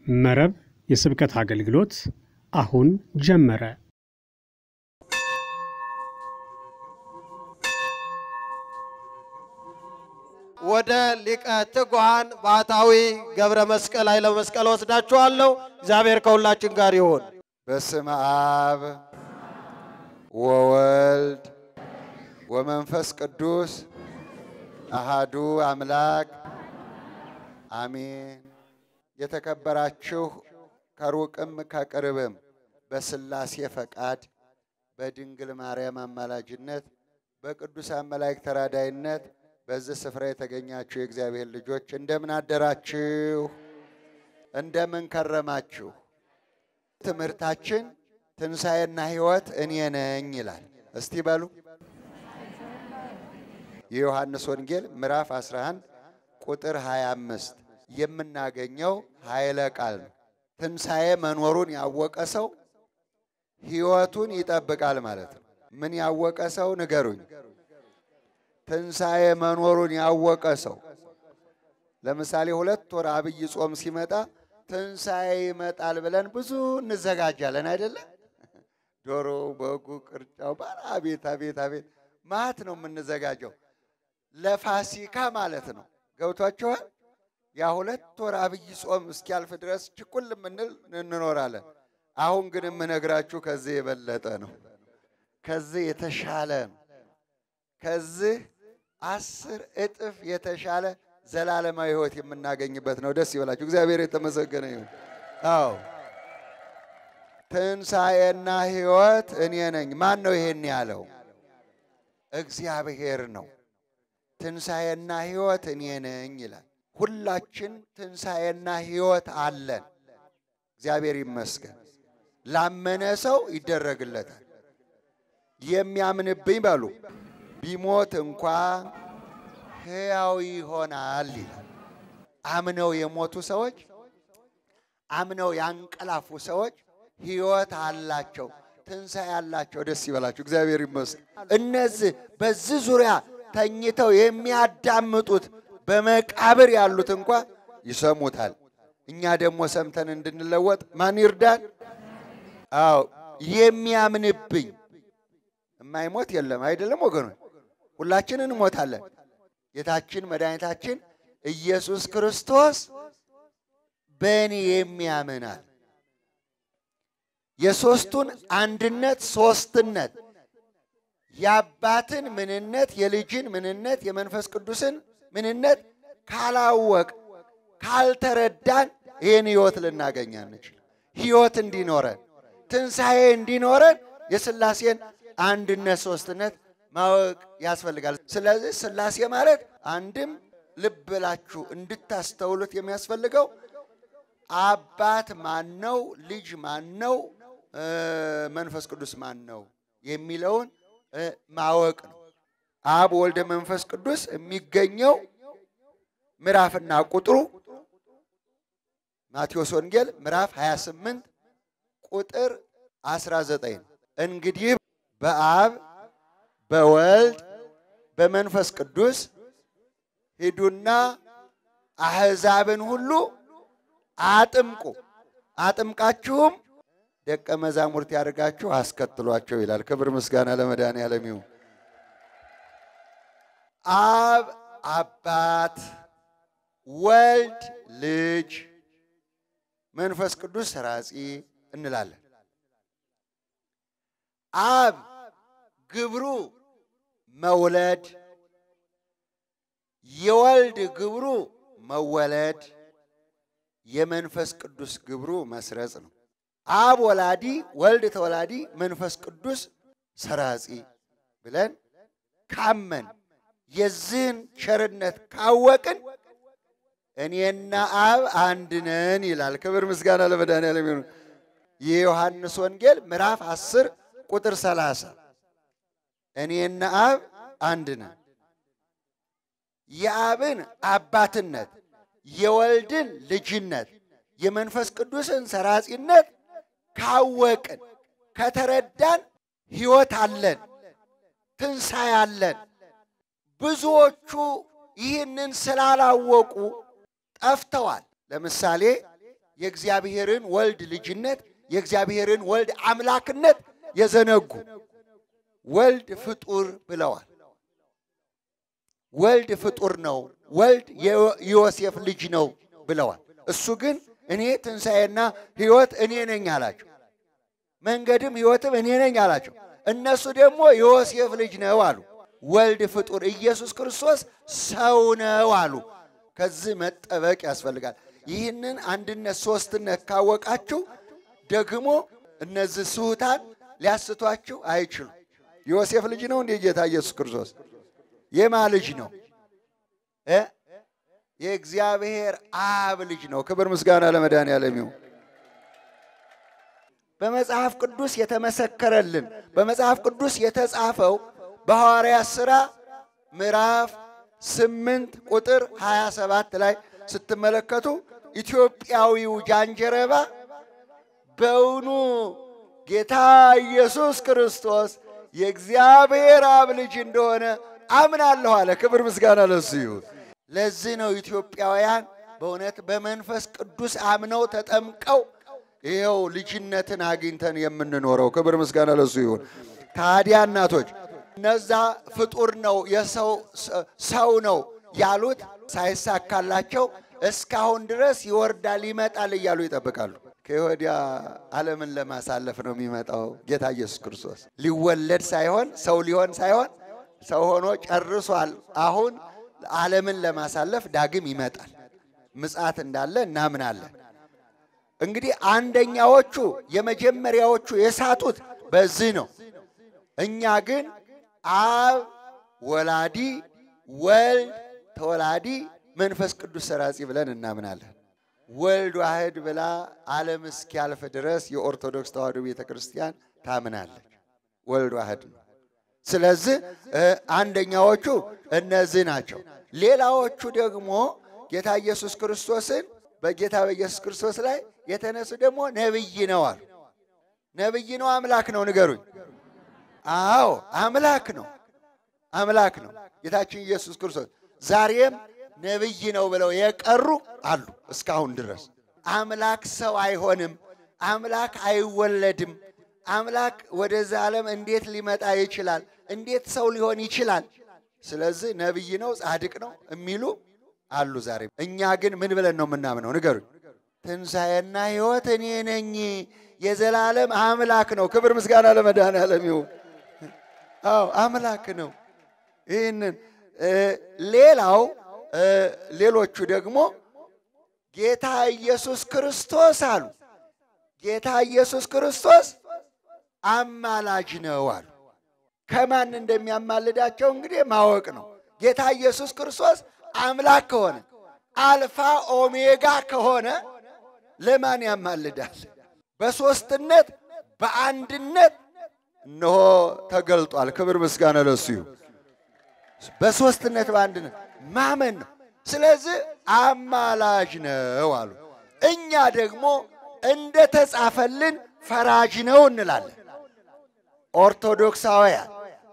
መረብ የስብከት አገልግሎት አሁን ጀመረ። ወደ ሊቀ ትጉሃን ባህታዊ ገብረ መስቀል ኃይለ መስቀል ወስዳችኋለሁ። እግዚአብሔር ከሁላችን ጋር ይሁን። በስመ አብ ወወልድ ወመንፈስ ቅዱስ አሃዱ አምላክ አሜን። የተከበራችሁ ከሩቅም ከቅርብም በሥላሴ ፈቃድ በድንግል ማርያም አማላጅነት በቅዱሳን መላእክት ተራዳይነት በዚህ ስፍራ የተገኛችሁ የእግዚአብሔር ልጆች እንደምን አደራችሁ? እንደምን ከረማችሁ? ትምህርታችን ትንሣኤና ሕይወት እኔ ነኝ ይላል። እስቲ በሉ የዮሐንስ ወንጌል ምዕራፍ 11 ቁጥር 25 የምናገኘው ኃይለ ቃል ነው። ትንሣኤ መኖሩን ያወቀ ሰው ሕይወቱን ይጠብቃል ማለት ነው። ምን ያወቀ ሰው ንገሩኝ? ትንሣኤ መኖሩን ያወቀ ሰው ለምሳሌ ሁለት ወር አብይ ጾም ሲመጣ ትንሣኤ ይመጣል ብለን ብዙ እንዘጋጃለን አይደለ? ዶሮ፣ በጉ፣ ቅርጫው ባል አቤት አቤት አቤት ማት ነው የምንዘጋጀው ለፋሲካ ማለት ነው። ገብቷችኋል? ያ ሁለት ወር አብይ ጾም እስኪያልፍ ድረስ ችኩል የምንል እንኖራለን። አሁን ግን የምነግራችሁ ከዚህ የበለጠ ነው። ከዚህ የተሻለ ነው። ከዚህ አስር እጥፍ የተሻለ ዘላለማዊ ሕይወት የምናገኝበት ነው። ደስ ይበላችሁ። እግዚአብሔር የተመሰገነ ይሁን። አዎ ትንሣኤና ሕይወት እኔ ነኝ። ማን ነው ይሄን ያለው? እግዚአብሔር ነው። ትንሣኤና ሕይወት እኔ ነኝ ይላል። ሁላችን ትንሣኤና ሕይወት አለን። እግዚአብሔር ይመስገን። ላመነ ሰው ይደረግለታል። የሚያምንብኝ በሉ ቢሞት እንኳ ሕያው ይሆናል ይላል። አምነው የሞቱ ሰዎች፣ አምነው ያንቀላፉ ሰዎች ሕይወት አላቸው፣ ትንሣኤ አላቸው። ደስ ይበላችሁ። እግዚአብሔር ይመስገን። እነዚህ በዚህ ዙሪያ ተኝተው የሚያዳምጡት በመቃብር ያሉት እንኳ ይሰሙታል። እኛ ደግሞ ሰምተን እንድንለወጥ ማን ይርዳን? አዎ የሚያምንብኝ የማይሞት የለም አይደለም ወገኖች፣ ሁላችን እንሞታለን። ጌታችን መድኃኒታችን ኢየሱስ ክርስቶስ በእኔ የሚያምናል የሦስቱን አንድነት ሦስትነት የአባትን ምንነት የልጅን ምንነት የመንፈስ ቅዱስን ምንነት ካላወቅ ካልተረዳን ይህን ሕይወት ልናገኝ አንችል። ሕይወት እንዲኖረን ትንሣኤ እንዲኖረን የሥላሴን አንድነት ሦስትነት ማወቅ ያስፈልጋል። ስለዚህ ሥላሴ ማለት አንድም ልብ ብላችሁ እንድታስተውሉት የሚያስፈልገው አባት ማን ነው፣ ልጅ ማን ነው፣ መንፈስ ቅዱስ ማን ነው የሚለውን ማወቅ ነው። አብ ወልደ መንፈስ ቅዱስ የሚገኘው ምዕራፍና ቁጥሩ ማቴዎስ ወንጌል ምዕራፍ 28 ቁጥር 19 ነው። እንግዲህ በአብ በወልድ በመንፈስ ቅዱስ ሂዱና አሕዛብን ሁሉ አጥምቁ፣ አጥምቃችሁም ደቀ መዛሙርት ያደርጋችሁ አስከትሏቸው ይላል። ክብር ምስጋና ለመድኃኔዓለም ይሁን። አብ አባት፣ ወልድ ልጅ፣ መንፈስ ቅዱስ ሰራጺ እንላለን። አብ ግብሩ መውለድ፣ የወልድ ግብሩ መወለድ፣ የመንፈስ ቅዱስ ግብሩ መስረጽ ነው። አብ ወላዲ፣ ወልድ ተወላዲ፣ መንፈስ ቅዱስ ሰራጺ ብለን ካመን የዚህን ቸርነት ካወቅን እኔና አብ አንድ ነን ይላል። ክብር ምስጋና ለመድኃኔዓለም ይሁን። የዮሐንስ ወንጌል ምዕራፍ 10 ቁጥር 30 እኔና አብ አንድ ነን። የአብን አባትነት፣ የወልድን ልጅነት፣ የመንፈስ ቅዱስን ሰራጺነት ካወቅን ከተረዳን ሕይወት አለን፣ ትንሣኤ አለን። ብዙዎቹ ይህንን ስላላወቁ ጠፍተዋል። ለምሳሌ የእግዚአብሔርን ወልድ ልጅነት የእግዚአብሔርን ወልድ አምላክነት የዘነጉ ወልድ ፍጡር ብለዋል። ወልድ ፍጡር ነው፣ ወልድ የዮሴፍ ልጅ ነው ብለዋል። እሱ ግን እኔ ትንሣኤና ሕይወት እኔ ነኝ አላቸው። መንገድም ሕይወትም እኔ ነኝ አላቸው። እነሱ ደግሞ የዮሴፍ ልጅ ነው አሉ። ወልድ ፍጡር ኢየሱስ ክርስቶስ ሰው ነው አሉ። ከዚህ መጠበቅ ያስፈልጋል። ይህንን አንድነት ሶስትነት ካወቃችሁ ደግሞ እነዚህ ስሁታን ሊያስቷችሁ አይችሉም። የዮሴፍ ልጅ ነው እንዴ ጌታ ኢየሱስ ክርስቶስ? የማ ልጅ ነው? እ የእግዚአብሔር አብ ልጅ ነው። ክብር ምስጋና ለመድኃኔዓለም ይሁን። በመጽሐፍ ቅዱስ የተመሰከረልን በመጽሐፍ ቅዱስ የተጻፈው በሐዋርያት ሥራ ምዕራፍ ስምንት ቁጥር 27 ላይ ስትመለከቱ ኢትዮጵያዊው ጃንጀረባ በውኑ ጌታ ኢየሱስ ክርስቶስ የእግዚአብሔር አብ ልጅ እንደሆነ አምናለሁ አለ። ክብር ምስጋና ለሱ ይሁን። ለዚህ ነው ኢትዮጵያውያን በእውነት በመንፈስ ቅዱስ አምነው ተጠምቀው ይኸው ልጅነትን አግኝተን የምንኖረው። ክብር ምስጋና ለሱ ይሁን። ታዲያ እናቶች እነዛ ፍጡር ነው የሰው ሰው ነው ያሉት ሳይሳካላቸው እስካሁን ድረስ ይወርዳል ይመጣል እያሉ ይጠብቃሉ። ከወዲያ ዓለምን ለማሳለፍ ነው የሚመጣው ጌታ ኢየሱስ ክርስቶስ። ሊወለድ ሳይሆን ሰው ሊሆን ሳይሆን ሰው ሆኖ ጨርሷል። አሁን ዓለምን ለማሳለፍ ዳግም ይመጣል። ምጽአት እንዳለ እናምናለን። እንግዲህ አንደኛዎቹ የመጀመሪያዎቹ የሳቱት በዚህ ነው። እኛ ግን አብ ወላዲ፣ ወልድ ተወላዲ፣ መንፈስ ቅዱስ ሰራጺ ብለን እናምናለን። ወልድ ዋህድ ብላ ዓለም እስኪያልፍ ድረስ የኦርቶዶክስ ተዋሕዶ ቤተ ክርስቲያን ታምናለች። ወልድ ዋህድ ነው። ስለዚህ አንደኛዎቹ እነዚህ ናቸው። ሌላዎቹ ደግሞ ጌታ ኢየሱስ ክርስቶስን በጌታ በኢየሱስ ክርስቶስ ላይ የተነሱ ደግሞ ነብይ ነው አሉ። ነብይ ነው አምላክ ነው? ንገሩኝ። አዎ አምላክ ነው፣ አምላክ ነው ጌታችን ኢየሱስ ክርስቶስ። ዛሬም ነብይ ነው ብለው የቀሩ አሉ እስካሁን ድረስ። አምላክ ሰው አይሆንም፣ አምላክ አይወለድም፣ አምላክ ወደዚህ ዓለም እንዴት ሊመጣ ይችላል? እንዴት ሰው ሊሆን ይችላል? ስለዚህ ነብይ ነው ጻድቅ ነው የሚሉ አሉ ዛሬ። እኛ ግን ምን ብለን ነው የምናምነው? ንገሩኝ። ትንሣኤና ሕይወት እኔ ነኝ፣ የዘላለም አምላክ ነው። ክብር ምስጋና ለመድኃኔዓለም ይሁን። አዎ አምላክ ነው። ይህንን ሌላው ሌሎቹ ደግሞ ጌታ ኢየሱስ ክርስቶስ አሉ። ጌታ ኢየሱስ ክርስቶስ አማላጅ ነው አሉ። ከማን እንደሚያማልዳቸው እንግዲህ ማወቅ ነው። ጌታ ኢየሱስ ክርስቶስ አምላክ ከሆነ አልፋ ኦሜጋ ከሆነ ለማን ያማልዳል? በሦስትነት በአንድነት እነሆ ተገልጧል። ክብር ምስጋና ለሱ ይሁን። በሦስትነት በአንድነት ማመን ነው። ስለዚህ አማላጅ ነው አሉ። እኛ ደግሞ እንደ ተጻፈልን ፈራጅ ነው እንላለን። ኦርቶዶክሳውያን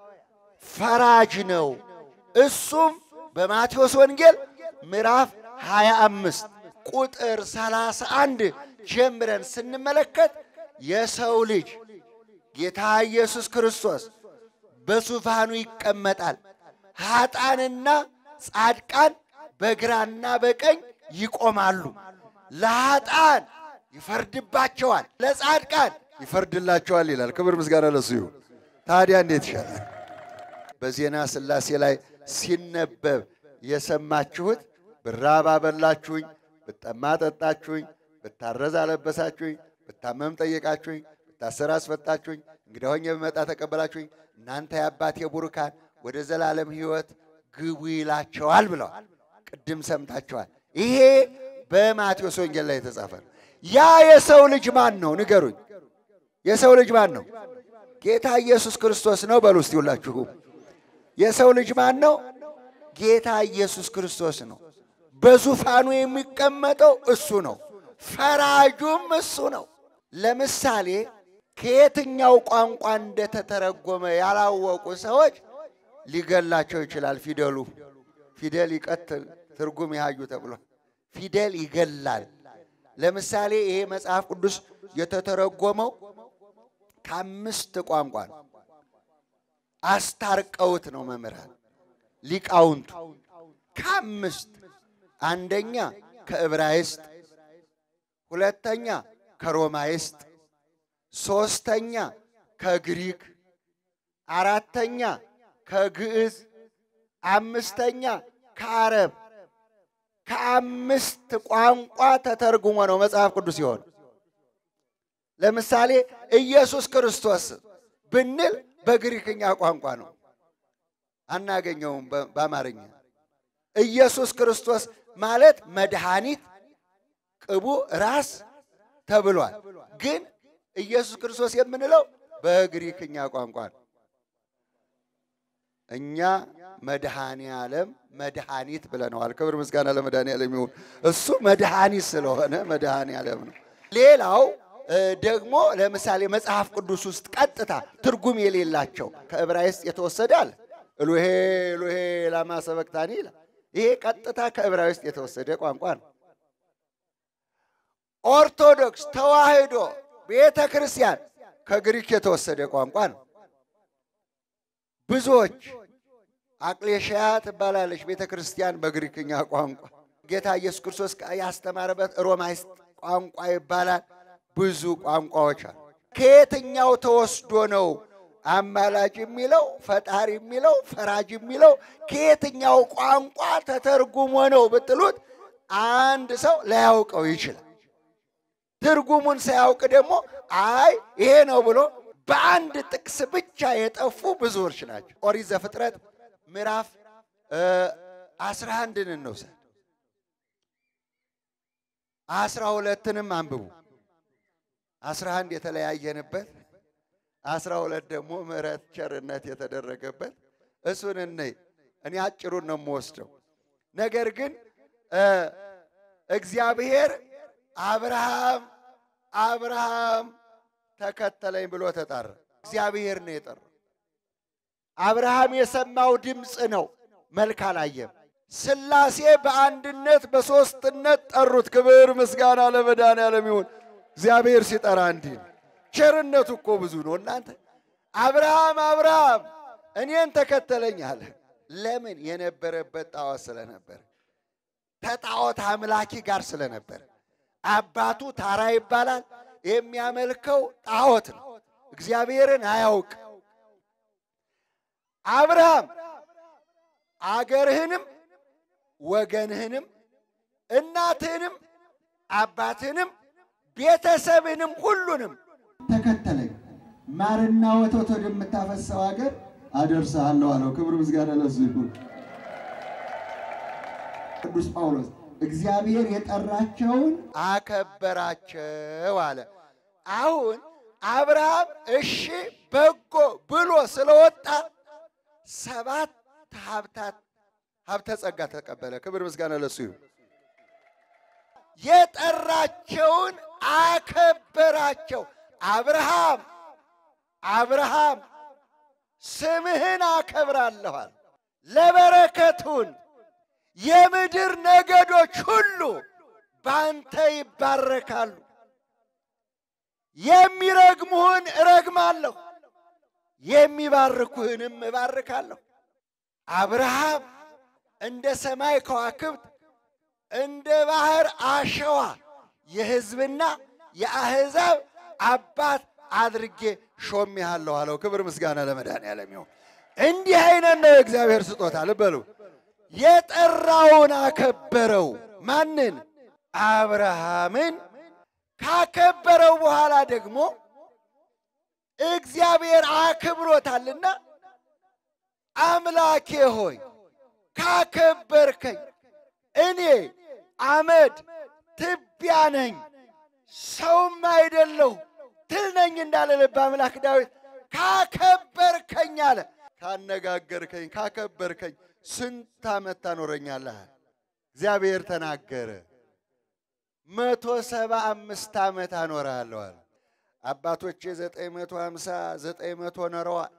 ፈራጅ ነው። እሱም በማቴዎስ ወንጌል ምዕራፍ 25 ቁጥር 31 ጀምረን ስንመለከት የሰው ልጅ ጌታ ኢየሱስ ክርስቶስ በዙፋኑ ይቀመጣል፣ ኃጣንና ጻድቃን በግራና በቀኝ ይቆማሉ። ለኃጣን ይፈርድባቸዋል፣ ለጻድቃን ይፈርድላቸዋል ይላል። ክብር ምስጋና ለሱ ይሁን። ታዲያ እንዴት ይሻላል? በዜና ሥላሴ ላይ ሲነበብ የሰማችሁት ብራብ አበላችሁኝ፣ ብጠማ ጠጣችሁኝ፣ ብታረዝ አለበሳችሁኝ፣ ብታመም ጠየቃችሁኝ፣ ብታሰር አስፈታችሁኝ፣ እንግዳ ሆኜ ብመጣ ተቀበላችሁኝ፣ እናንተ የአባቴ ቡሩካን ወደ ዘላለም ሕይወት ግቡ ይላቸዋል ብለዋል። ቅድም ሰምታችኋል። ይሄ በማቴዎስ ወንጌል ላይ የተጻፈ ነው። ያ የሰው ልጅ ማን ነው? ንገሩኝ። የሰው ልጅ ማን ነው? ጌታ ኢየሱስ ክርስቶስ ነው። በሉ እስቲ ሁላችሁ የሰው ልጅ ማን ነው? ጌታ ኢየሱስ ክርስቶስ ነው። በዙፋኑ የሚቀመጠው እሱ ነው። ፈራጁም እሱ ነው። ለምሳሌ ከየትኛው ቋንቋ እንደተተረጎመ ያላወቁ ሰዎች ሊገላቸው ይችላል። ፊደሉ ፊደል ይቀትል ትርጉም ያዩ ተብሏል። ፊደል ይገላል። ለምሳሌ ይሄ መጽሐፍ ቅዱስ የተተረጎመው ከአምስት ቋንቋ ነው። አስታርቀውት ነው መምህራን ሊቃውንቱ ከአምስት አንደኛ ከዕብራይስጥ፣ ሁለተኛ ከሮማይስጥ፣ ሶስተኛ ከግሪክ፣ አራተኛ ከግዕዝ፣ አምስተኛ ከአረብ ከአምስት ቋንቋ ተተርጉሞ ነው መጽሐፍ ቅዱስ ሲሆን ለምሳሌ ኢየሱስ ክርስቶስ ብንል በግሪክኛ ቋንቋ ነው፣ አናገኘውም በአማርኛ። ኢየሱስ ክርስቶስ ማለት መድኃኒት ቅቡ ራስ ተብሏል። ግን ኢየሱስ ክርስቶስ የምንለው በግሪክኛ ቋንቋ ነው። እኛ መድኃኔ ዓለም መድኃኒት ብለነዋል። ክብር ምስጋና ለመድኃኔ ዓለም ይሁን። እሱ መድኃኒት ስለሆነ መድኃኔ ዓለም ነው። ሌላው ደግሞ ለምሳሌ መጽሐፍ ቅዱስ ውስጥ ቀጥታ ትርጉም የሌላቸው ከዕብራይስጥ የተወሰደ አለ። ኤሎሄ ኤሎሄ ላማ ሰበቅታኒ ይላል። ይሄ ቀጥታ ከዕብራይስጥ የተወሰደ ቋንቋ ነው። ኦርቶዶክስ ተዋሕዶ ቤተ ክርስቲያን ከግሪክ የተወሰደ ቋንቋ ነው። ብዙዎች አቅሌሽያ ትባላለች ቤተ ክርስቲያን በግሪክኛ ቋንቋ። ጌታ ኢየሱስ ክርስቶስ ያስተማረበት ሮማይስጥ ቋንቋ ይባላል። ብዙ ቋንቋዎች አሉ። ከየትኛው ተወስዶ ነው አማላጅ የሚለው ፈጣሪ የሚለው ፈራጅ የሚለው ከየትኛው ቋንቋ ተተርጉሞ ነው ብትሉት አንድ ሰው ላያውቀው ይችላል። ትርጉሙን ሳያውቅ ደግሞ አይ ይሄ ነው ብሎ በአንድ ጥቅስ ብቻ የጠፉ ብዙዎች ናቸው። ኦሪት ዘፍጥረት ምዕራፍ አስራ አንድን እንውሰድ። አስራ ሁለትንም አንብቡ። አስራ አንድ የተለያየንበት አስራ ሁለት ደግሞ ምሕረት ቸርነት የተደረገበት እሱን እንይ። እኔ አጭሩን ነው የምወስደው። ነገር ግን እግዚአብሔር አብርሃም አብርሃም ተከተለኝ ብሎ ተጣራ። እግዚአብሔር ነው የጠራው። አብርሃም የሰማው ድምፅ ነው፣ መልክ አላየም። ሥላሴ በአንድነት በሦስትነት ጠሩት። ክብር ምስጋና ለመድኃኔዓለም ይሁን። እግዚአብሔር ሲጠራ እንዲህ ነው። ቸርነቱ እኮ ብዙ ነው እናንተ። አብርሃም አብርሃም እኔን ተከተለኝ አለ። ለምን? የነበረበት ጣዖት ስለነበር፣ ከጣዖት አምላኪ ጋር ስለነበር። አባቱ ታራ ይባላል። የሚያመልከው ጣዖት ነው። እግዚአብሔርን አያውቅ። አብርሃም አገርህንም ወገንህንም እናትህንም አባትህንም ቤተሰብህንም ሁሉንም ተከተለኝ ማርና ወተት ወደምታፈሰው ሀገር አደርሰሃለሁ አለው። ክብር ምስጋና ለሱ ይሁን። ቅዱስ ጳውሎስ እግዚአብሔር የጠራቸውን አከበራቸው አለ። አሁን አብርሃም እሺ በጎ ብሎ ስለወጣ ሰባት ሀብታት ሀብተ ጸጋ ተቀበለ። ክብር ምስጋና ለሱ ይሁን። የጠራቸውን አከበራቸው። አብርሃም አብርሃም ስምህን አከብራለኋል ለበረከቱን የምድር ነገዶች ሁሉ ባንተ ይባረካሉ። የሚረግሙህን እረግማለሁ፣ የሚባርኩህንም እባርካለሁ። አብርሃም እንደ ሰማይ ከዋክብት እንደ ባህር አሸዋ የሕዝብና የአሕዛብ አባት አድርጌ ሾሜሃለሁ አለው። ክብር ምስጋና ለመድኃኔዓለም ይሁን። እንዲህ አይነት ነው የእግዚአብሔር ስጦታ። ልበሉ የጠራውን አከበረው። ማንን? አብርሃምን። ካከበረው በኋላ ደግሞ እግዚአብሔር አክብሮታልና አምላኬ ሆይ ካከበርከኝ እኔ አመድ ትቢያ ነኝ ሰውም አይደለሁ ትል ነኝ እንዳለ ልበ አምላክ ዳዊት ካከበርከኝ አለ። ካነጋገርከኝ ካከበርከኝ ስንት ዓመት ታኖረኛለህ? እግዚአብሔር ተናገረ። መቶ ሰባ አምስት ዓመት አኖርሃለሁ አለ። አባቶቼ ዘጠኝ መቶ ሀምሳ ዘጠኝ መቶ ኖረዋል።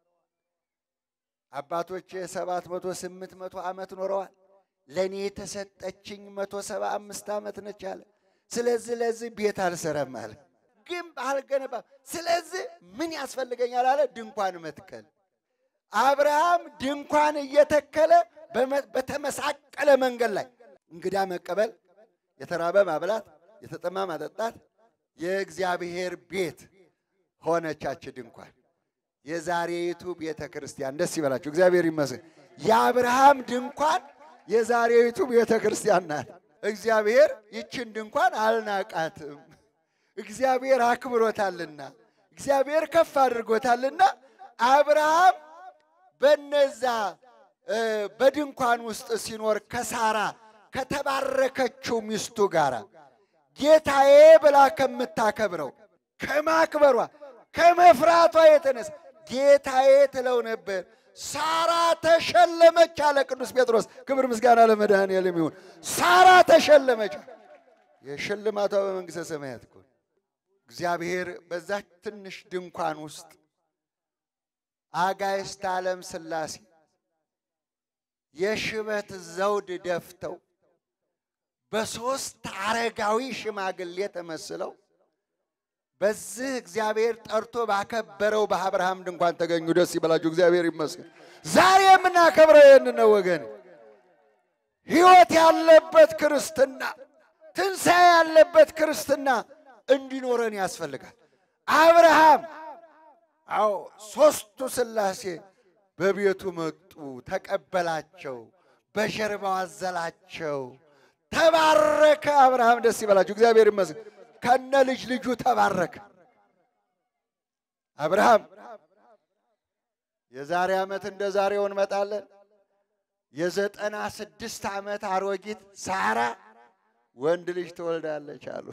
አባቶቼ ሰባት መቶ ስምንት መቶ ዓመት ኖረዋል። ለእኔ የተሰጠችኝ መቶ ሰባ አምስት ዓመት ነች አለ። ስለዚህ ለዚህ ቤት አልሰራም አለ። ግንብ አልገነባም። ስለዚህ ምን ያስፈልገኛል አለ? ድንኳን መትከል። አብርሃም ድንኳን እየተከለ በመ- በተመሳቀለ መንገድ ላይ እንግዳ መቀበል፣ የተራበ ማብላት፣ የተጠማ ማጠጣት የእግዚአብሔር ቤት ሆነቻች ድንኳን። የዛሬይቱ ቤተ ክርስቲያን ደስ ይበላችሁ፣ እግዚአብሔር ይመስገን። የአብርሃም ድንኳን የዛሬይቱ ቤተ ክርስቲያን ናት። እግዚአብሔር ይችን ድንኳን አልናቃትም። እግዚአብሔር አክብሮታልና፣ እግዚአብሔር ከፍ አድርጎታልና አብርሃም በነዛ እ፣ በድንኳን ውስጥ ሲኖር ከሳራ ከተባረከችው ሚስቱ ጋር ጌታዬ ብላ ከምታከብረው ከማክበሯ ከመፍራቷ የተነሳ ጌታዬ ትለው ነበር። ሳራ ተሸለመች አለ ቅዱስ ጴጥሮስ። ክብር ምስጋና ለመድኃኔዓለም ይሁን። ሳራ ተሸለመች። የሽልማቷ በመንግሥተ ሰማያት እኮ ነው። እግዚአብሔር በዛች ትንሽ ድንኳን ውስጥ አጋዕዝተ ዓለም ሥላሴ የሽበት ዘውድ ደፍተው በሦስት አረጋዊ ሽማግሌ ተመስለው በዚህ እግዚአብሔር ጠርቶ ባከበረው በአብርሃም ድንኳን ተገኙ። ደስ ይበላችሁ፣ እግዚአብሔር ይመስገን። ዛሬ የምናከብረው ይህን ነው ወገን። ሕይወት ያለበት ክርስትና፣ ትንሣኤ ያለበት ክርስትና እንዲኖረን ያስፈልጋል። አብርሃም አዎ ሦስቱ ሥላሴ በቤቱ መጡ፣ ተቀበላቸው፣ በጀርባው አዘላቸው፣ ተባረከ። አብርሃም ደስ ይበላችሁ፣ እግዚአብሔር ይመስገን። ከነ ልጅ ልጁ ተባረከ። አብርሃም የዛሬ ዓመት እንደ ዛሬው እንመጣለን። የዘጠና ስድስት ዓመት አሮጊት ሳራ ወንድ ልጅ ትወልዳለች አሉ።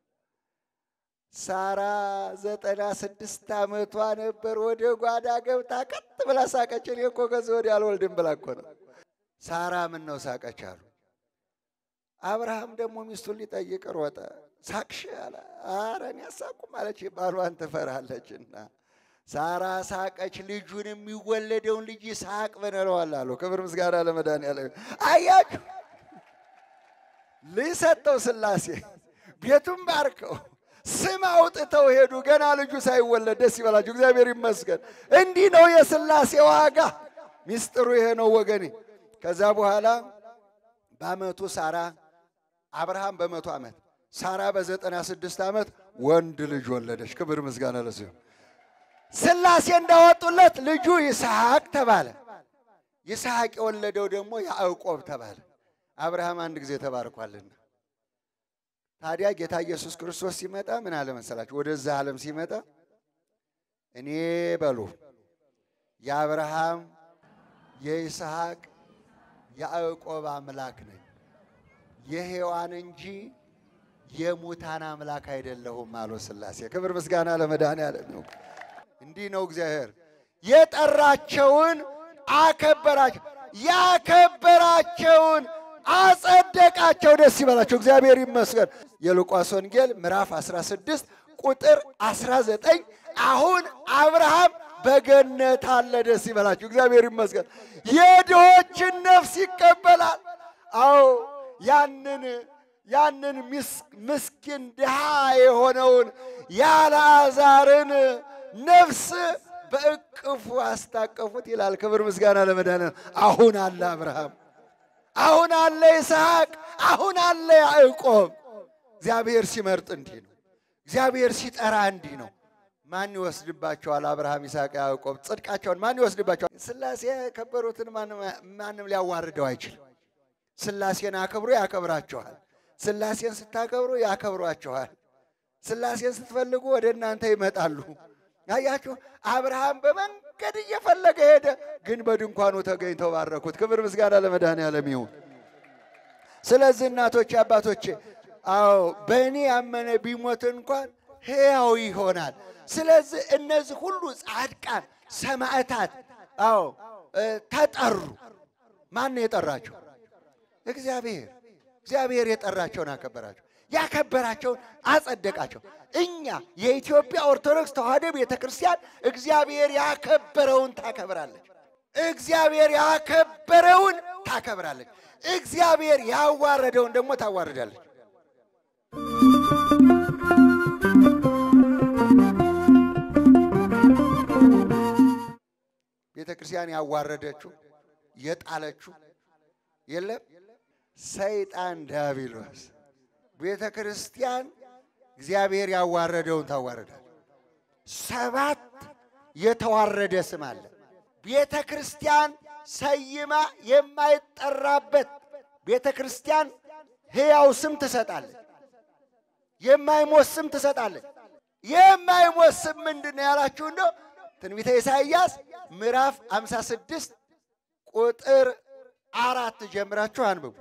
ሳራ ዘጠና ስድስት ዓመቷ ነበር። ወደ ጓዳ ገብታ ቀጥ ብላ ሳቀች። እኔ እኮ ከዚህ ወዲህ አልወልድም ብላ እኮ ነው። ሳራ ምን ነው ሳቀች አሉ። አብርሃም ደግሞ ሚስቱን ሊጠይቅ ሮጠ። ሳቅሽ አለ። ኧረ እኔ አሳቁም አለች። ባሏን ትፈራለችና ሳራ ሳቀች። ልጁን የሚወለደውን ልጅ ይስሐቅ ብንለዋል አሉ። ክብር ምስጋና ለመድኃኒዓለም። አያችሁ ልጅ ሰጠው ሥላሴ ቤቱን ባርከው ስም አውጥተው ሄዱ። ገና ልጁ ሳይወለድ ደስ ይበላችሁ፣ እግዚአብሔር ይመስገን። እንዲህ ነው የሥላሴ ዋጋ። ሚስጥሩ ይሄ ነው ወገኔ። ከዛ በኋላ በዓመቱ ሳራ አብርሃም በመቶ ዓመት ሳራ በዘጠና ስድስት ዓመት ወንድ ልጅ ወለደች። ክብር ምስጋና ለሱ ይሁን። ሥላሴ እንዳወጡለት ልጁ ይስሐቅ ተባለ። ይስሐቅ የወለደው ደግሞ ያዕቆብ ተባለ። አብርሃም አንድ ጊዜ ተባርኳልና ታዲያ ጌታ ኢየሱስ ክርስቶስ ሲመጣ ምን አለ መሰላችሁ? ወደዛ ዓለም ሲመጣ እኔ በሉ የአብርሃም የይስሐቅ የያዕቆብ አምላክ ነኝ የሔዋን እንጂ የሙታን አምላክ አይደለሁም አሉ ሥላሴ። ክብር ምስጋና ለመድኃኔዓለም ይሁን። እንዲህ ነው እግዚአብሔር የጠራቸውን አከበራቸው፣ ያከበራቸውን አጸደቃቸው። ደስ ይበላቸው፣ እግዚአብሔር ይመስገን። የሉቃስ ወንጌል ምዕራፍ 16 ቁጥር 19 አሁን አብርሃም በገነት አለ። ደስ ይበላችሁ፣ እግዚአብሔር ይመስገን። የድሆችን ነፍስ ይቀበላል። አዎ ያንን ያንን ምስኪን ድሃ የሆነውን የአልዓዛርን ነፍስ በእቅፉ አስታቀፉት ይላል። ክብር ምስጋና ለመድኃኒዓለም። አሁን አለ አብርሃም፣ አሁን አለ ይስሐቅ፣ አሁን አለ ያዕቆብ። እግዚአብሔር ሲመርጥ እንዲህ ነው። እግዚአብሔር ሲጠራ እንዲህ ነው። ማን ይወስድባቸዋል? አብርሃም፣ ይስሐቅ፣ ያዕቆብ ጽድቃቸውን ማን ይወስድባቸዋል? ሥላሴ የከበሩትን ማንም ሊያዋርደው አይችልም። ሥላሴን አክብሩ፣ ያከብራችኋል። ሥላሴን ስታከብሩ ያከብሯችኋል። ሥላሴን ስትፈልጉ ወደ እናንተ ይመጣሉ። አያችሁ፣ አብርሃም በመንገድ እየፈለገ ሄደ፣ ግን በድንኳኑ ተገኝተው ባረኩት። ክብር ምስጋና ለመድኃኔዓለም ይሁን። ስለዚህ እናቶቼ፣ አባቶቼ፣ አዎ በእኔ ያመነ ቢሞት እንኳን ሕያው ይሆናል። ስለዚህ እነዚህ ሁሉ ጻድቃን ሰማዕታት፣ አዎ ተጠሩ። ማን ነው የጠራቸው? እግዚአብሔር። እግዚአብሔር የጠራቸውን አከበራቸው፣ ያከበራቸውን አጸደቃቸው። እኛ የኢትዮጵያ ኦርቶዶክስ ተዋሕዶ ቤተ ክርስቲያን እግዚአብሔር ያከበረውን ታከብራለች። እግዚአብሔር ያከበረውን ታከብራለች። እግዚአብሔር ያዋረደውን ደግሞ ታዋርዳለች። ቤተ ክርስቲያን ያዋረደችው የጣለችው የለም ሰይጣን ዲያብሎስ። ቤተ ክርስቲያን እግዚአብሔር ያዋረደውን ታዋረዳል። ሰባት የተዋረደ ስም አለ። ቤተ ክርስቲያን ሰይማ የማይጠራበት ቤተ ክርስቲያን ሕያው ስም ትሰጣለች። የማይሞት ስም ትሰጣለች። የማይሞት ስም ምንድን ነው ያላችሁ እንደው ትንቢተ ኢሳይያስ ምዕራፍ 56 ቁጥር አራት ጀምራችሁ አንብቡ።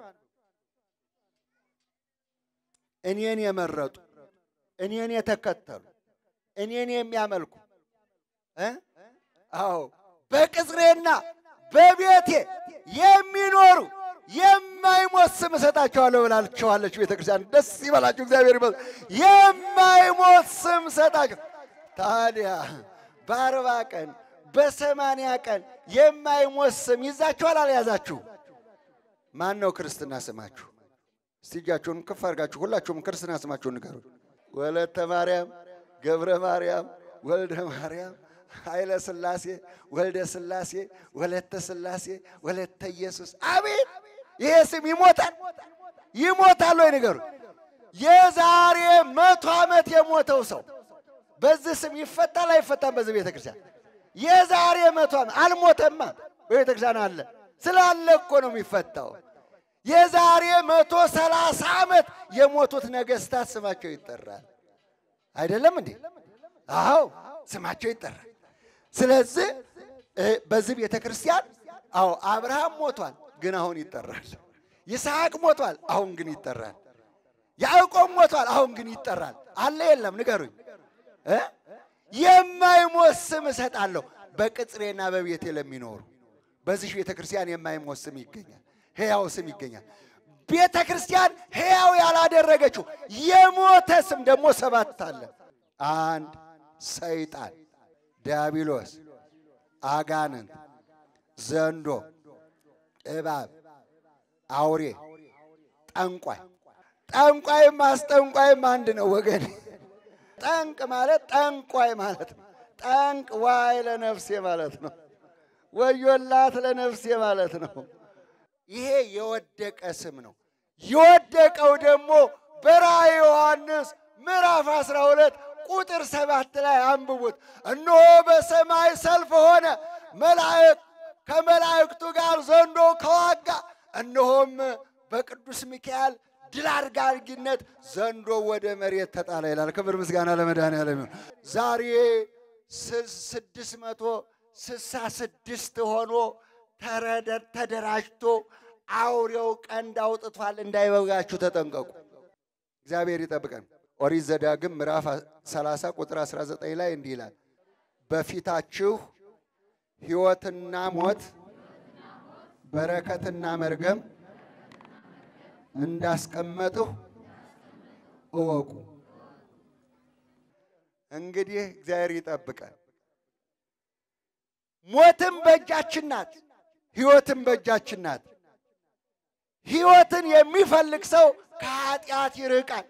እኔን የመረጡ እኔን የተከተሉ እኔን የሚያመልኩ እ አዎ በቅጽሬና በቤቴ የሚኖሩ የማይሞት ስም እሰጣቸዋለሁ ብላችኋለች ቤተ ክርስቲያን። ደስ ይበላችሁ፣ እግዚአብሔር ይበል። የማይሞት ስም እሰጣቸው። ታዲያ በአርባ ቀን በሰማንያ ቀን የማይሞት ስም ይዛችኋል አልያዛችሁ? ማን ነው ክርስትና ስማችሁ? እስቲ እጃችሁን ከፍ አድርጋችሁ ሁላችሁም ክርስትና ስማችሁን ንገሩ። ወለተ ማርያም፣ ገብረ ማርያም፣ ወልደ ማርያም፣ ኃይለ ሥላሴ፣ ወልደ ሥላሴ፣ ወለተ ሥላሴ፣ ወለተ ኢየሱስ። አቤት ይሄ ስም ይሞታል ይሞታል ወይ ንገሩ። የዛሬ መቶ ዓመት የሞተው ሰው በዚህ ስም ይፈታል አይፈታም? በዚህ ቤተ ክርስቲያን የዛሬ መቶ ዓመት አልሞተማ። በቤተ ክርስቲያን አለ ስላለ እኮ ነው የሚፈታው። የዛሬ መቶ ሰላሳ ዓመት የሞቱት ነገስታት ስማቸው ይጠራል። አይደለም እንዴ? አዎ ስማቸው ይጠራል። ስለዚህ በዚህ ቤተ ክርስቲያን አዎ አብርሃም ሞቷል፣ ግን አሁን ይጠራል። ይስሐቅ ሞቷል፣ አሁን ግን ይጠራል። ያዕቆብ ሞቷል፣ አሁን ግን ይጠራል። አለ የለም? ንገሩኝ። የማይሞት ስም እሰጣለሁ በቅጽሬና በቤቴ ለሚኖሩ። በዚህ ቤተ ክርስቲያን የማይሞት ስም ይገኛል፣ ሕያው ስም ይገኛል። ቤተ ክርስቲያን ሕያው ያላደረገችው የሞተ ስም ደግሞ ሰባት አለ። አንድ ሰይጣን፣ ዲያብሎስ፣ አጋንንት፣ ዘንዶ፣ እባብ፣ አውሬ፣ ጠንቋይ። ጠንቋይም አስጠንቋይም አንድ ነው ወገን። ጠንቅ ማለት ጠንቋይ ማለት ነው። ጠንቅ ዋይ ለነፍሴ ማለት ነው። ወዮላት ለነፍሴ ማለት ነው። ይሄ የወደቀ ስም ነው። የወደቀው ደግሞ በራእየ ዮሐንስ ምዕራፍ 12 ቁጥር ሰባት ላይ አንብቡት። እነሆ በሰማይ ሰልፍ ሆነ፣ መላእክት ከመላእክቱ ጋር ዘንዶ ከዋጋ፣ እነሆም በቅዱስ ሚካኤል ድል አድራጊነት ዘንዶ ወደ መሬት ተጣለ ይላል። ክብር ምስጋና ለመድኃኔዓለም ይሁን። ዛሬ ስድስት መቶ ስልሳ ስድስት ሆኖ ተደራጅቶ አውሬው ቀንድ አውጥቷል። እንዳይበጋችሁ ተጠንቀቁ። እግዚአብሔር ይጠብቀን። ኦሪት ዘዳግም ምዕራፍ 30 ቁጥር 19 ላይ እንዲህ ይላል፣ በፊታችሁ ሕይወትና ሞት በረከትና መርገም እንዳስቀመጥሁ እወቁ። እንግዲህ እግዚአብሔር ይጠብቀን። ሞትም በእጃችን ናት፣ ሕይወትም በእጃችን ናት። ሕይወትን የሚፈልግ ሰው ከኃጢአት ይርቃል።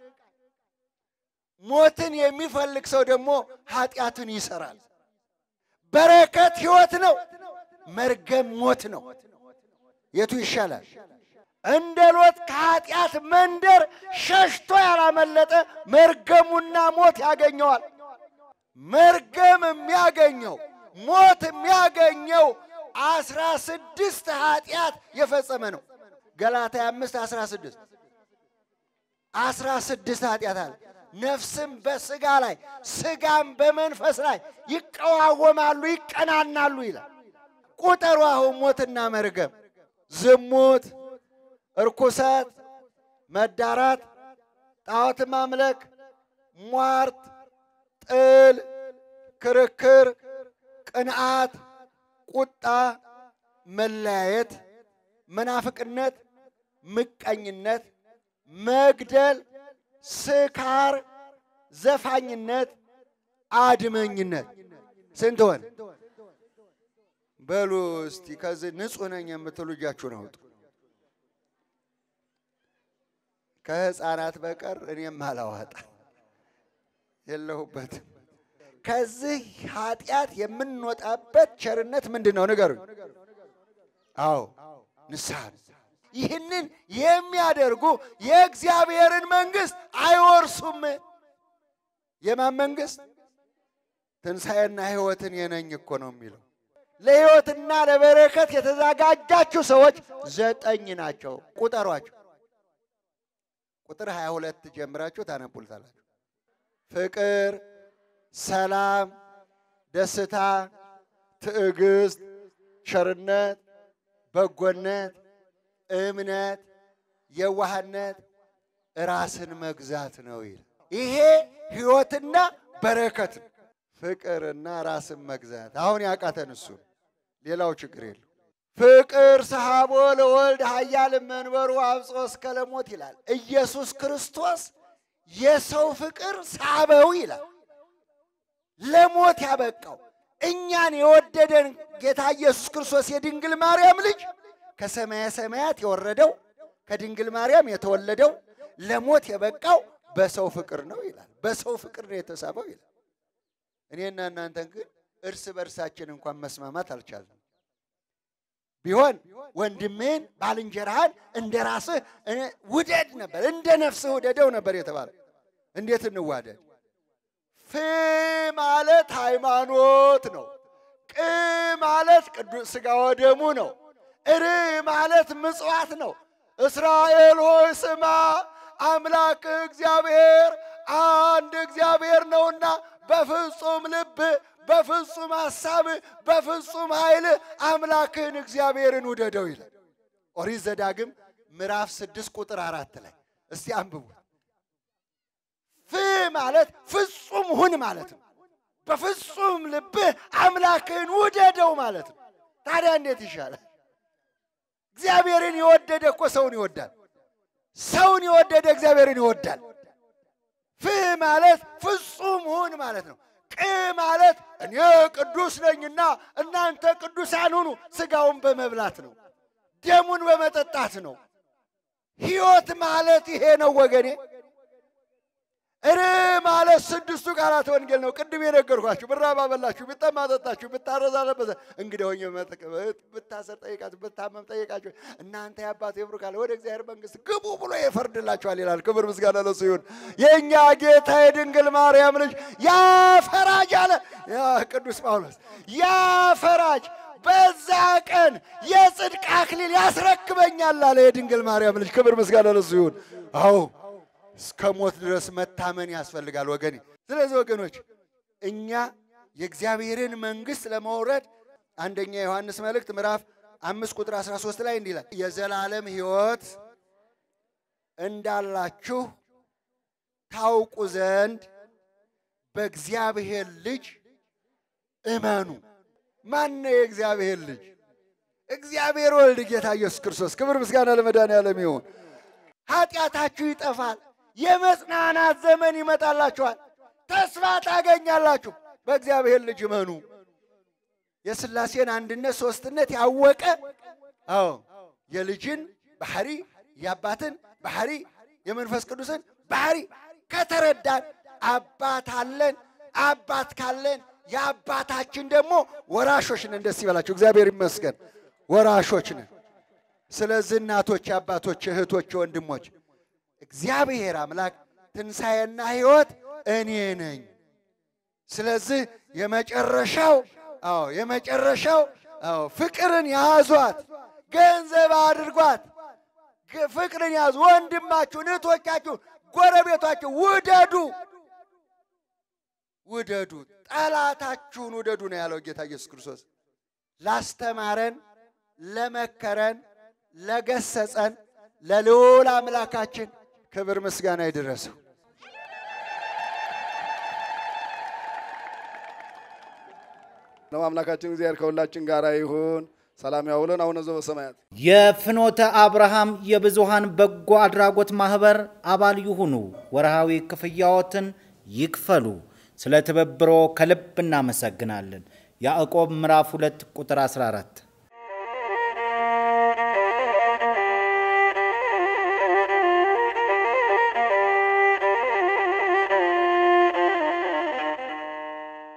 ሞትን የሚፈልግ ሰው ደግሞ ኃጢአትን ይሰራል። በረከት ሕይወት ነው፣ መርገም ሞት ነው። የቱ ይሻላል? እንደ ሎጥ ከኃጢአት መንደር ሸሽቶ ያላመለጠ መርገሙና ሞት ያገኘዋል። መርገም የሚያገኘው ሞት የሚያገኘው አስራ ስድስት ኃጢአት የፈጸመ ነው። ገላትያ አምስት አስራ ስድስት አስራ ስድስት ኃጢአት አለ። ነፍስም በስጋ ላይ ስጋም በመንፈስ ላይ ይቀዋወማሉ፣ ይቀናናሉ ይላል። ቁጠሩ አሁን ሞትና መርገም፣ ዝሙት፣ እርኩሰት፣ መዳራት፣ ጣዖት ማምለክ፣ ሟርት፣ ጥል፣ ክርክር፣ ቅንዓት፣ ቁጣ፣ መለያየት፣ መናፍቅነት፣ ምቀኝነት፣ መግደል፣ ስካር፣ ዘፋኝነት፣ አድመኝነት ስንት ሆን? በሉ እስቲ ከዚህ ንጹሕ ነኝ የምትሉ እጃችሁን አውጡ። ከሕፃናት በቀር እኔም አላዋጣ የለሁበትም። ከዚህ ኃጢአት የምንወጣበት ቸርነት ምንድን ነው? ንገሩኝ። አዎ ንስሐ ነው። ይህንን የሚያደርጉ የእግዚአብሔርን መንግሥት አይወርሱም። የማን መንግሥት? ትንሣኤና ሕይወትን የነኝ እኮ ነው የሚለው። ለሕይወትና ለበረከት የተዘጋጃችሁ ሰዎች ዘጠኝ ናቸው። ቁጠሯቸው። ቁጥር 22 ጀምራችሁ ታነቡልታላችሁ። ፍቅር፣ ሰላም፣ ደስታ፣ ትዕግስት፣ ቸርነት፣ በጎነት፣ እምነት፣ የዋህነት፣ ራስን መግዛት ነው ይላል። ይሄ ሕይወትና በረከት ነው። ፍቅርና ራስን መግዛት አሁን ያቃተን እሱ ሌላው ችግር የለው። ፍቅር ሰሃቦ ለወልድ ኃያል መንበሩ አብጾ እስከ ለሞት ይላል። ኢየሱስ ክርስቶስ የሰው ፍቅር ሳበው ይላል። ለሞት ያበቃው እኛን የወደደን ጌታ ኢየሱስ ክርስቶስ የድንግል ማርያም ልጅ ከሰማየ ሰማያት የወረደው ከድንግል ማርያም የተወለደው ለሞት የበቃው በሰው ፍቅር ነው ይላል። በሰው ፍቅር ነው የተሳበው ይላል። እኔና እናንተን ግን እርስ በእርሳችን እንኳን መስማማት አልቻልንም። ቢሆን ወንድምህን ባልንጀራህን እንደ ራስህ ውደድ ነበር፣ እንደ ነፍስህ ውደደው ነበር የተባለ። እንዴት እንዋደድ? ፍ ማለት ሃይማኖት ነው። ቅ ማለት ቅዱስ ሥጋ ወደሙ ነው። እር ማለት ምጽዋት ነው። እስራኤል ሆይ ስማ አምላክ እግዚአብሔር አንድ እግዚአብሔር ነውና በፍጹም ልብ በፍጹም ሐሳብ በፍጹም ኃይል አምላክህን እግዚአብሔርን ውደደው ይላል። ኦሪት ዘዳግም ምዕራፍ ስድስት ቁጥር አራት ላይ እስቲ አንብቡ። ፍ ማለት ፍጹም ሁን ማለት ነው። በፍጹም ልብህ አምላክህን ውደደው ማለት ነው። ታዲያ እንዴት ይሻላል? እግዚአብሔርን የወደደ እኮ ሰውን ይወዳል። ሰውን የወደደ እግዚአብሔርን ይወዳል። ፍ ማለት ፍጹም ሁን ማለት ነው። ቅ ማለት እኔ ቅዱስ ነኝና እናንተ ቅዱሳን ሁኑ። ሥጋውን በመብላት ነው፣ ደሙን በመጠጣት ነው። ሕይወት ማለት ይሄ ነው ወገኔ። እር ማለት ስድስቱ ቃላት ወንጌል ነው። ቅድም የነገርኳችሁ ብራብ አበላችሁ፣ ብጠማ አጠጣችሁ፣ ብታረዝ አለበሰ፣ እንግዲህ ሆኜ ብታሰር ጠይቃችሁ፣ ብታመም ጠይቃችሁ፣ እናንተ የአባቴ ብሩካን ወደ እግዚአብሔር መንግሥት ግቡ ብሎ ይፈርድላችኋል ይላል። ክብር ምስጋና ለሱ ይሁን። የእኛ ጌታ የድንግል ማርያም ልጅ ያ ፈራጅ አለ ቅዱስ ጳውሎስ፣ ያ ፈራጅ በዛ ቀን የጽድቅ አክሊል ያስረክበኛል አለ የድንግል ማርያም ልጅ። ክብር ምስጋና ለሱ ይሁን። አዎ እስከ ሞት ድረስ መታመን ያስፈልጋል ወገኔ። ስለዚህ ወገኖች እኛ የእግዚአብሔርን መንግሥት ለመውረድ አንደኛ ዮሐንስ መልእክት ምዕራፍ አምስት ቁጥር 13 ላይ እንዲህ ይላል የዘላለም ሕይወት እንዳላችሁ ታውቁ ዘንድ በእግዚአብሔር ልጅ እመኑ። ማን ነው የእግዚአብሔር ልጅ? እግዚአብሔር ወልድ ጌታ ኢየሱስ ክርስቶስ። ክብር ምስጋና ለመድኃኔዓለም ይሁን። ኃጢአታችሁ ይጠፋል። የመጽናናት ዘመን ይመጣላችኋል። ተስፋ ታገኛላችሁ። በእግዚአብሔር ልጅ እመኑ። የሥላሴን አንድነት ሦስትነት ያወቀ አዎ የልጅን ባህሪ የአባትን ባህሪ የመንፈስ ቅዱስን ባህሪ ከተረዳን አባት አለን። አባት ካለን የአባታችን ደግሞ ወራሾች ነን። ደስ ይበላችሁ። እግዚአብሔር ይመስገን ወራሾች ነን። ስለዚህ እናቶች፣ አባቶች፣ እህቶች፣ ወንድሞች እግዚአብሔር አምላክ ትንሣኤና ሕይወት እኔ ነኝ። ስለዚህ የመጨረሻው አዎ የመጨረሻው አዎ ፍቅርን ያዟት፣ ገንዘብ አድርጓት። ፍቅርን ያዙ። ወንድማችሁን፣ እህቶቻችሁን፣ ጎረቤቷችሁ ውደዱ፣ ውደዱ። ጠላታችሁን ውደዱ ነው ያለው ጌታ ኢየሱስ ክርስቶስ። ላስተማረን፣ ለመከረን፣ ለገሰጸን ለልዑል አምላካችን ክብር ምስጋና ይድረሰው። ነው አምላካችን እግዚአብሔር ከሁላችን ጋር ይሁን። ሰላም ያውለን። አቡነ ዘበሰማያት የፍኖተ አብርሃም የብዙሃን በጎ አድራጎት ማህበር አባል ይሁኑ። ወርሃዊ ክፍያዎትን ይክፈሉ። ስለ ትብብሮ ከልብ እናመሰግናለን። ያዕቆብ ምዕራፍ 2 ቁጥር 14